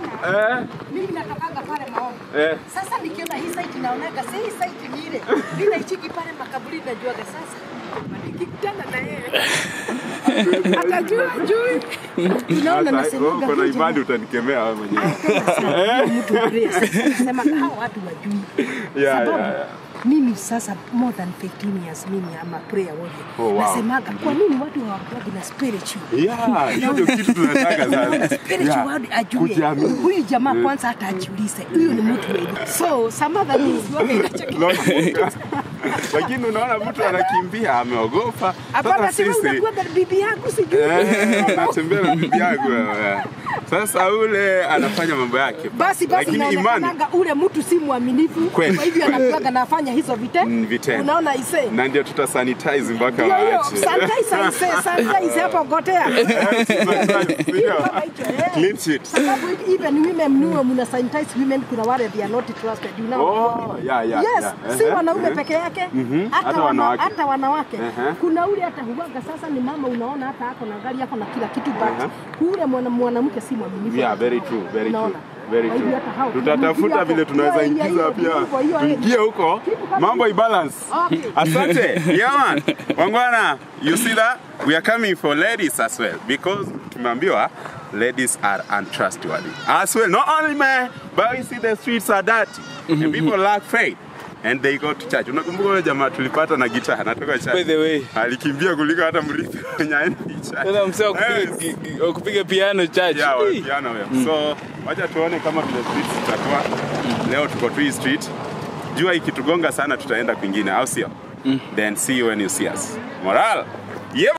Eh, Mimi natokanga pale maombi. eh. Sasa nikiona hii site naonaga si hii site ni ile. Mimi naichiki pale makaburi najuaga sasa. Nikikutana na yeye. Atajua jui. Unaona Sasa, nasemaga uko na huyu imani jamaa- utanikemea wewe mwenyewe. Anapenda sana huyu mtu wa prayer. Sema hao watu wajui. Yeah, Sababu yeah, yeah. mimi sasa more than 15 years mimi ama prayer warrior. Oh, wow. Nasemaga kwa nini watu hawakuwa na spiritual? Yeah, hiyo ndio kitu tunataka sana. spiritual Yeah. ajue Kujiamini. huyu jamaa kwanza hata ajiulize huyu ni mtu wenye so some other things wage inachekesha Lakini unaona mtu anakimbia ameogopa. hapana Sasa sema sisi unakuwa bibi yangu sijui Eh, natembea na bibi yangu wewe. Sasa ule anafanya mambo yake. basi basi Lakini imani inaonekanaga ule mtu si mwaminifu Kweli. kwa hivyo anakuwaga nafanya hizo vite Mm, vitendo. unaona ise na ndio tuta sanitize mpaka ndio hiyo waache. sanitize ise sanitize hapo gotea Ndio. Kama hicho, eh. Clean sheet. sababu even women mnuwe mna sanitize women kuna wale they are not trusted you know Oh, yeah, yeah, yes yeah. si Ehe, wanaume ehe. peke yake Mhm, hata, hata wana, wanawake. hata wanawake Ehe. kuna ule hata huwaga sasa ni mama unaona hata ako na gari ako na kila kitu Ehe. but ule mwana- mwanamke si mwaminifu Yeah, very true, very true. Unaona? Very Kwa hivyo true. hata hao- Tutatafuta hapo, vile tunaweza hiyo area ingiza hiyo, pia hivyo, hiyo area. tuingie huko Kitu kama mambo ibalance. Okay. Asante. Yeah man. Wangwana, you see that? We are coming for ladies as well because tumeambiwa ladies are untrustworthy. As well, not only men, but we see the streets are dirty and people lack faith. And they go to church. Unakumbuka yule jamaa tulipata na gitaa anatoka church. By the way. alikimbia kuliko hata mrithi wenye aendi church. Sasa msee wa Yes. kupiga- ki- ki- wa kupiga piano church. Yeah, wa Hii. piano wewe. So wacha tuone kama vile street zitakuwa. Leo tuko tu hii street. Jua ikitugonga sana tutaenda kwingine, au sio? Then see you when you see us. Moral. Yeah.